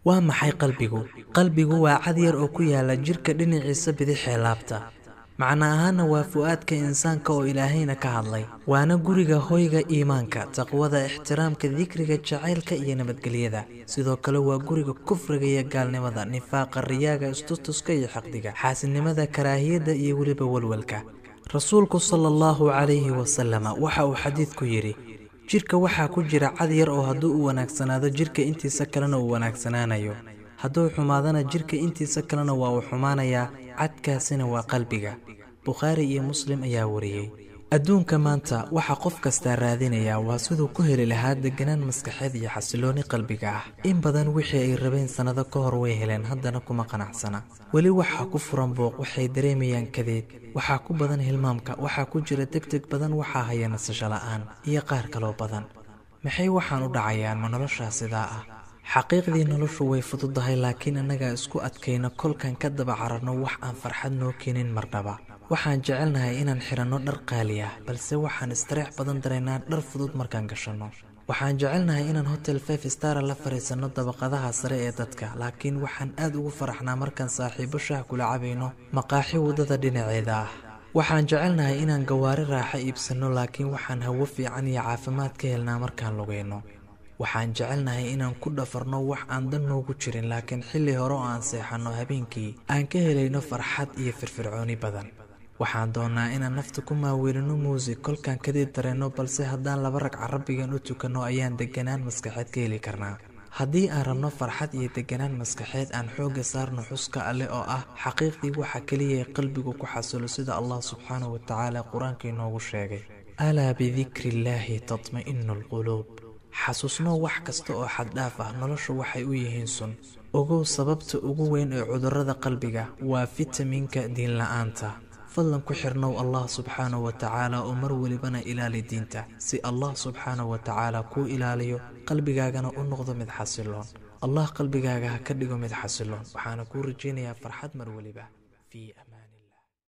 waa maxay qalbigu qalbigu waa cad yar oo ku yaala jirka dhinaciisa bidixee laabta macno ahaana waa fu'aadka insaanka oo ilaahayna ka hadlay waana guriga hoyga iimaanka taqwada ixtiraamka dikriga jacaylka iyo nabadgelyada sidoo kale waa guriga kufriga iyo gaalnimada nifaaqa riyaaga istustuska iyo xaqdiga xaasidnimada karaahiyadda iyo weliba walwalka rasuulku sala allahu calayhi wasalama waxa uu xadiidku yidhi jirka waxaa ku jira cad yar oo hadduu u wanaagsanaado jirka intiisa kalena uu wanaagsanaanayo hadduu xumaadana jirka intiisa kalena waa uu xumaanayaa cadkaasina waa qalbiga bukhaari iyo muslim ayaa wariyey adduunka maanta waxaa qof kastaa raadinayaa waa siduu ku heli lahaa deganaan maskaxeed iyo xasilooni qalbiga ah in badan wixii ay rabeen sannado ka hor way heleen haddana kuma qanacsana weli waxaa ku furan booq waxay dareemayaan kadeed waxaa ku badan hilmaamka waxaa ku jira degdeg badan waxaa haya nasasho la'aan iyo qaar kaloo badan maxay waxaan u dhacayaan ma noloshaa sidaa ah xaqiiqdii noloshu way fududahay laakiin annagaa isku adkayno kolkan ka daba cararno wax aan farxad noo keenin marnaba waxaan jecelnahay inaan xiranno dhar qaali ah balse waxaan istareex badan daraynaa dhar fudud markaan gashanno waxaan jecelnahay inaan hotel five stara la fadhiisanno dabaqadaha sare ee dadka laakiin waxaan aad ugu faraxnaa markaan saaxiibo shaah kula cabayno maqaaxi waddada dhinaceeda ah waxaan jecelnahay inaan gawaari raaxo iibsanno laakiin waxaan hawo fiican iyo caafimaad ka helnaa markaan lugayno waxaan jecelnahay inaan ku dhafarno wax aan dan noogu jirin laakiin xilli hore oo aan seexanno habeenkii aan ka helayno farxad iyo firfircooni badan waxaan doonnaa inaan nafta ku maaweelino muusig kolkaan kadib dareenno balse haddaan laba ragca rabbigan u tukanno ayaan deganaan maskaxeed ka heli karnaa haddii aan rabno farxad iyo deganaan maskaxeed aan xoogga saarno xuska alleh oo ah xaqiiqdii waxa keliya ee qalbigu ku xasilo sida allah subxaanahu wa tacaala qur-aanka inoogu sheegay alaa bidikri illaahi tatma'inu alquluub xasuusno wax kasta oo xaddhaaf ah noloshu waxay u yihiin sun ogow sababta ugu weyn ee cudurrada qalbiga waa fitaminka diinla'aanta fadlan ku xirnow allah subxaanahu wa tacaala oo mar welibana ilaali diinta si allah subxaanahu wa tacaala kuu ilaaliyo qalbigaagana u noqdo mid xasiloon allah qalbigaaga ha ka dhigo mid xasiloon waxaana kuu rajaynayaa farxad mar weliba fii amaan